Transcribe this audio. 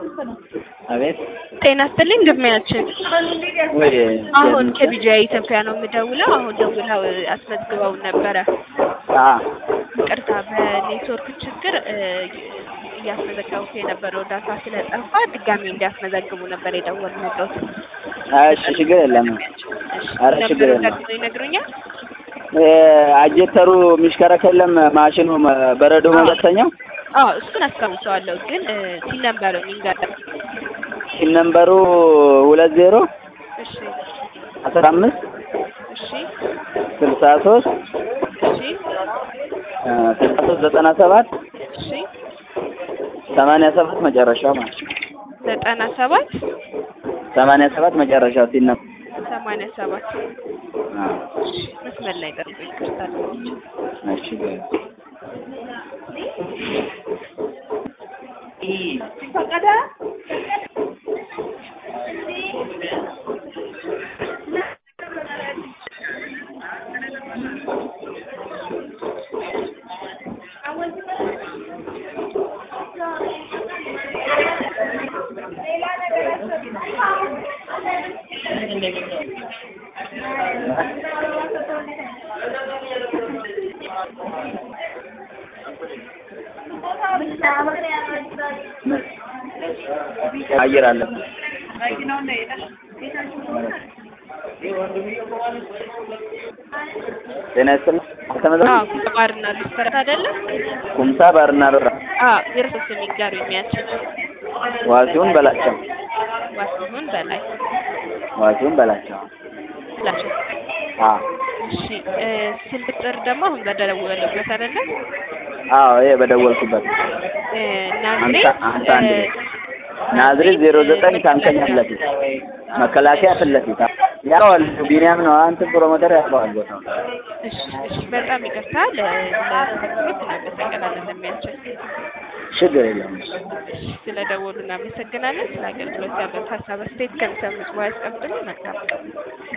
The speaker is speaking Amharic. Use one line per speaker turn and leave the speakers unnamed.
አቤት
ጤና ይስጥልኝ እንደምናችን
ወይ
አሁን ከቢጂአይ ኢትዮጵያ ነው የምደውለው። አሁን ደውለው አስመዝግበውን ነበረ።
አ
ይቅርታ በኔትወርክ ችግር እ እያስመዘገቡት የነበረው ዳታ ስለጠፋ ድጋሚ እንዲያስመዘግቡ ነበር የደወልንልዎት።
እሺ ችግር የለም። ኧረ ችግር የለም።
ደግሞ ይነግሩኛል።
እ አጀተሩ የሚሽከረከር የለም ማሽኑ መ- በረዶ መበተኛው
አዎ እሱን አስታውሰዋለሁ፣ ግን እ ሲል ነበረው ይንገር።
ሲም ነምበሩ ሁለት ዜሮ
እሺ
አስራ አምስት
እሺ
ስልሳ ሶስት
እሺ
ስልሳ ሶስት ዘጠና ሰባት
እሺ
ሰማንያ ሰባት መጨረሻው ማለት ነው።
ዘጠና ሰባት
ሰማንያ ሰባት መጨረሻው ሲል ነበር።
ሰማንያ ሰባት
አ
መስመር ላይ ጠርቶ ይቅርታ
እሺ ችግር የለም። አየር አለ ጤና ይስጥልኝ።
አዎ
አልተመዘገበም?
ባርና ሬስቶራንት አይደለም?
ኩምሳ ባርና ሮራ
አዎ የእርሶ ስም ይንገሩ የሚያችል
ዋሲሁን በላቸው
ዋሲሁን በላይ
ዋሲሁን በላቸው
ላቸው።
አ
እሺ እ ስልክ ቁጥር ደግሞ አሁን በደወሉበት አይደለም?
አዎ ይሄ በደወልኩበት
እ ናዝሬት
ሀምሳ ሀምሳ አንድ
እ
ቤት ናዝሬት ዜሮ ዘጠኝ ታንከኛ ፊት ለፊት መከላከያ ፊት ለፊት ያውቃል ቢኒያም ነው አንተ ፕሮሞተር ያውቀዋል ቦታው
እሺ እሺ በጣም ይቅርታ ለተከታተሉት እናመሰግናለን ለሚያችል
ችግር የለውም
ስለደወሉ እናመሰግናለን። ስለ አገልግሎት ያለው ሀሳብ አስተያየት ከሚሰሙት በኋላ ያስቀምጡልን። መልካም